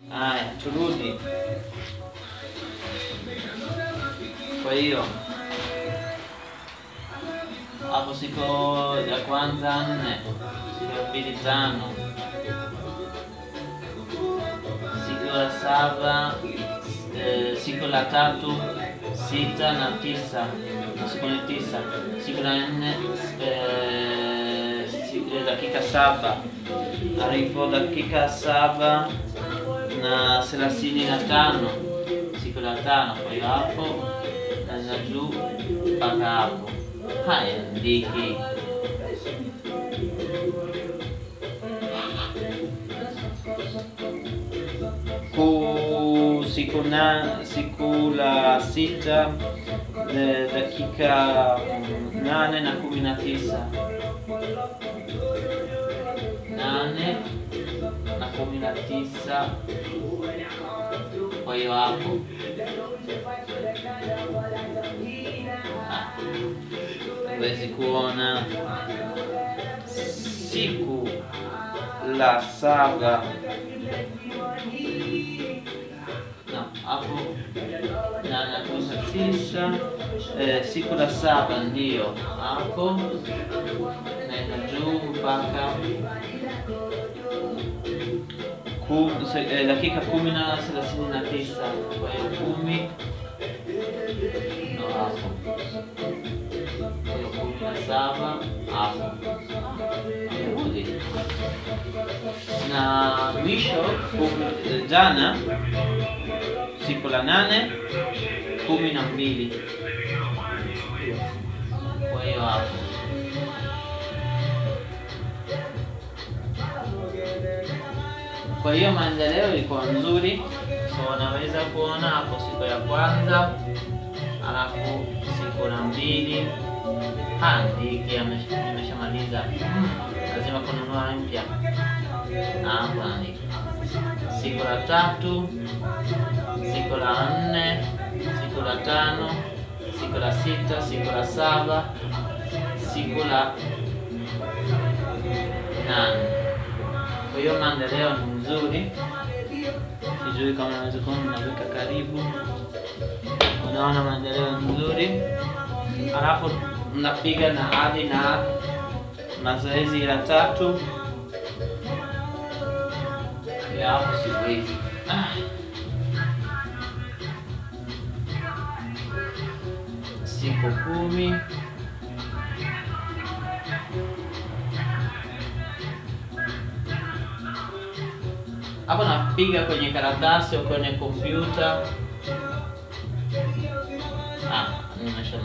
Haya, turudi. Kwa hiyo hapo siku ya kwanza nne, siku ya pili tano, siku ya saba eh, siku la tatu sita na tisa, siku ni tisa, siku la nne eh, siku ya dakika saba arifu dakika saba na thelathini na tano siku la tano. Kwa hiyo hapo naza juu mpaka hapo. Haya, ndiki ku siku na siku la sita de- dakika mm, nane na kumi na tisa nane na kumi na tisa. Kwa hiyo hapo Ah, huwezi kuona siku la saba na hapo na na kumi na tisa eh, siku la saba ndiyo hapo naenda juu mpaka ku, se, eh, dakika kumi na thelathini na tisa kwa hiyo kumi ndo hapo kwa hiyo kumi na saba hapo Amerudi. na mwisho kumi- eh, jana siku la nane kumi na mbili kwa hiyo hapo Kwa hiyo maendeleo ilikuwa nzuri, so unaweza kuona hapo siku ya kwanza, alafu siku la mbili handiki imeshamaliza, Hmm, lazima kununua mpya. Na hapo andika siku la tatu, siku la nne, siku la tano, siku la sita, siku la saba, siku la nane. Kwa hiyo maendeleo ni mzuri, sijui kama unaweza kuona, naweka karibu, unaona maendeleo ni mzuri, alafu mnapiga na hadi na mazoezi la tatu ya hapo siwezi. Ah. Siku kumi hapo napiga kwenye karatasi au kwenye kompyuta. Ah, nimesha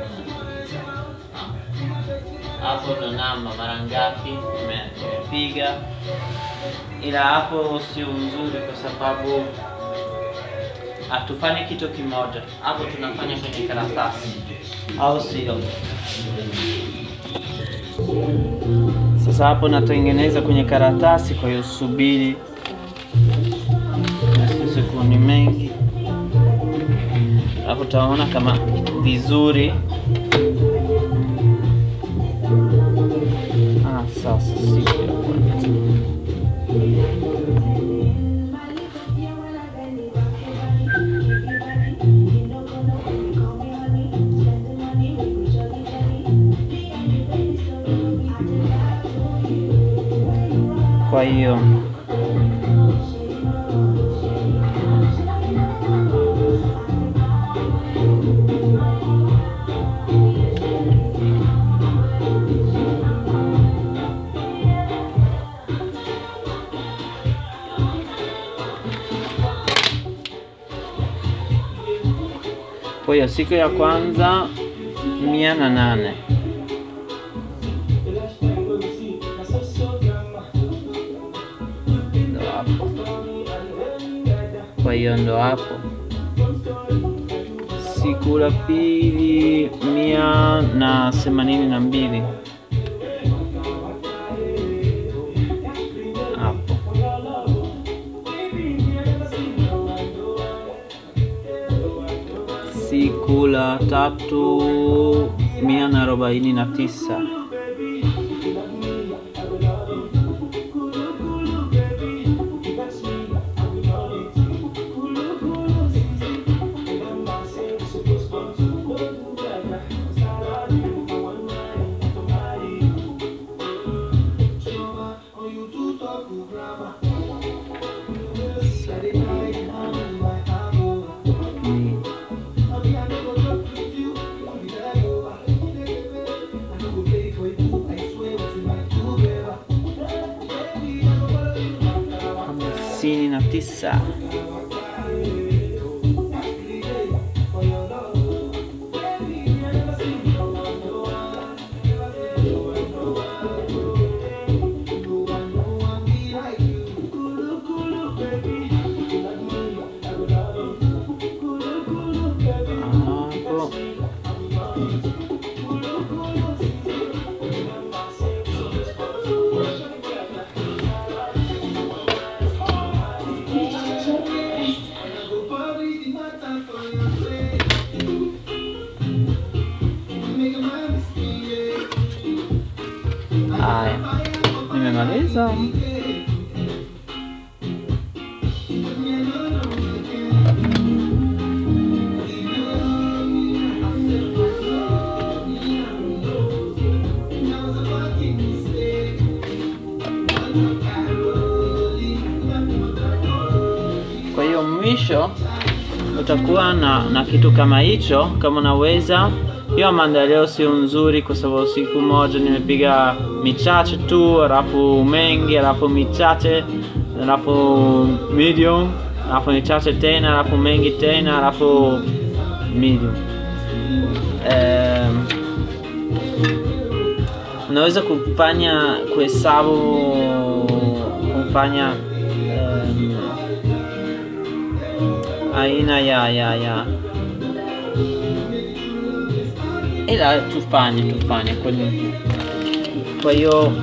ah. Hapo ndo namba mara ngapi nime- nimepiga, ila hapo sio nzuri kwa sababu hatufanyi kitu kimoja. Hapo tunafanya kwenye karatasi, au sio? Sasa hapo natengeneza kwenye karatasi, kwa hiyo subiri sekundi mengi, alafu utaona kama vizuri. Ah, sasa siku ya kwanza kwa hiyo Kwa hiyo siku ya kwanza mia na nane ndo hapo. Kwa hiyo ndo hapo. Siku la pili mia na themanini na mbili hapo. Siku la tatu mia na arobaini na tisa hamsini na tisa. Hapo. Haya, nimemaliza. Kwa hiyo mwisho utakuwa na, na kitu kama hicho, kama unaweza. Hiyo maendeleo sio nzuri, kwa sababu siku moja nimepiga michache tu, alafu mengi, alafu michache, alafu medium, alafu michache tena, alafu mengi tena, alafu medium. Um, unaweza kufanya kuhesabu kufanya um, aina ya ya ya ila tufanye tufanye kwenye kwa hiyo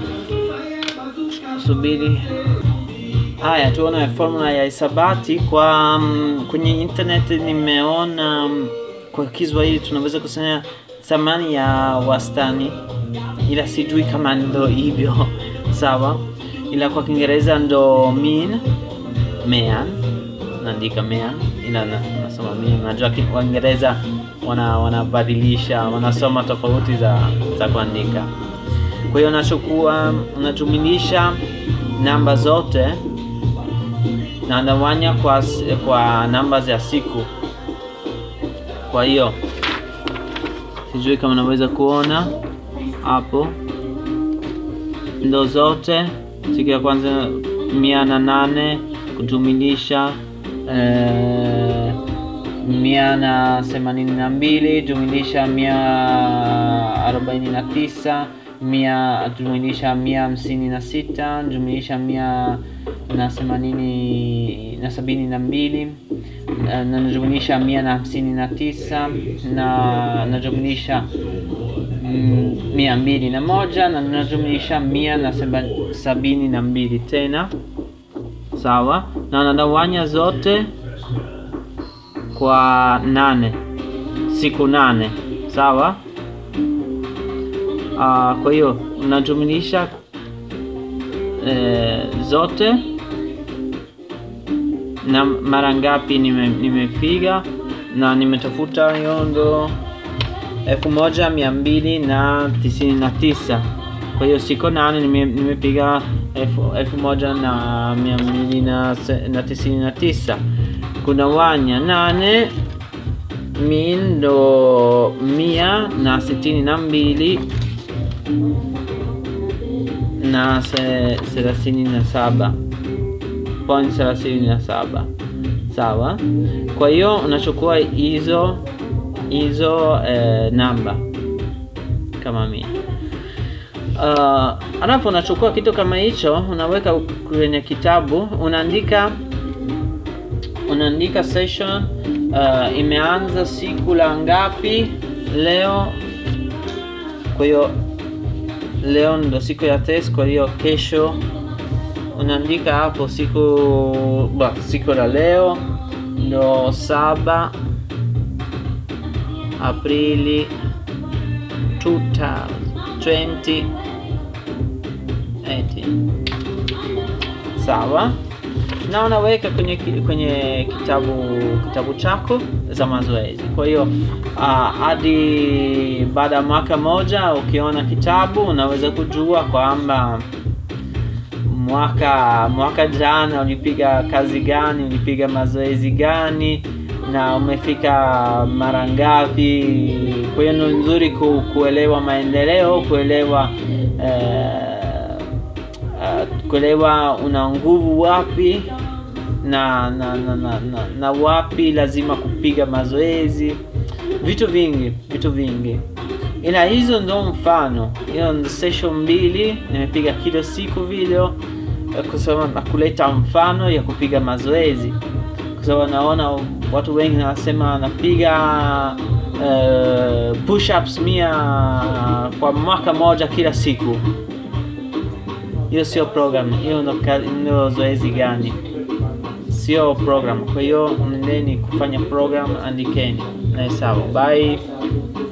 subiri haya tuone formula ya hisabati kwa um, kwenye internet nimeona um, kwa Kiswahili tunaweza kusema thamani ya wastani ila sijui kama ndo hivyo sawa ila kwa Kiingereza ndo mean mean naandika mean ila na- nasoma mean najua ki- Waingereza wana wanabadilisha wanasoma tofauti za za kuandika kwa hiyo unachukua unajumlisha namba zote na unagawanya kwa, s- kwa namba za siku kwa hiyo sijui kama unaweza kuona hapo ndo zote siku ya kwanza mia na nane kujumilisha eh, mia na themanini na mbili jumlisha mia arobaini na tisa mia jumlisha mia hamsini na sita jumlisha mia na themanini na sabini na mbili na na najumlisha mia na hamsini na tisa na najumlisha mm, mia mbili na moja na najumlisha mia na seba- sabini na mbili tena sawa na nagawanya zote kwa nane siku nane sawa Ah, kwa hiyo unajumlisha eh, zote na mara ngapi nime- nimepiga na nimetafuta hiyo ndo elfu moja mia mbili na tisini na tisa kwa hiyo siku nane nime- nimepiga elfu, elfu moja na mia mbili na, se- na tisini na tisa kunawanya nane mi ndo mia na sitini na mbili na se- thelathini na saba point thelathini na saba sawa kwa hiyo unachukua hizo hizo eh, namba kama mia uh, alafu unachukua kitu kama hicho unaweka kwenye kitabu unaandika unaandika session uh, imeanza siku la ngapi leo kwa hiyo leo ndo siku ya test kwa hiyo kesho unaandika hapo siku ba, siku la leo ndo saba aprili 2018 sawa na unaweka kwenye, ki- kwenye kitabu kitabu chako za mazoezi kwa hiyo ah, hadi baada ya mwaka moja ukiona kitabu unaweza kujua kwamba mwaka mwaka jana ulipiga kazi gani ulipiga mazoezi gani na umefika mara ngapi kwa hiyo ni nzuri ku, kuelewa maendeleo kuelewa eh, uh, kuelewa una nguvu wapi na na, na, na, na na wapi lazima kupiga mazoezi vitu vingi vitu vingi ila hizo ndo mfano hiyo ndo session mbili nimepiga kila siku video eh, kwa sababu na kuleta mfano ya kupiga mazoezi kwa sababu naona watu wengi wanasema napiga uh, push-ups mia kwa mwaka moja kila siku hiyo sio program hiyo ndo ka- ndo zoezi gani sio program kwa hiyo nendeni kufanya program andikeni na hesabu bye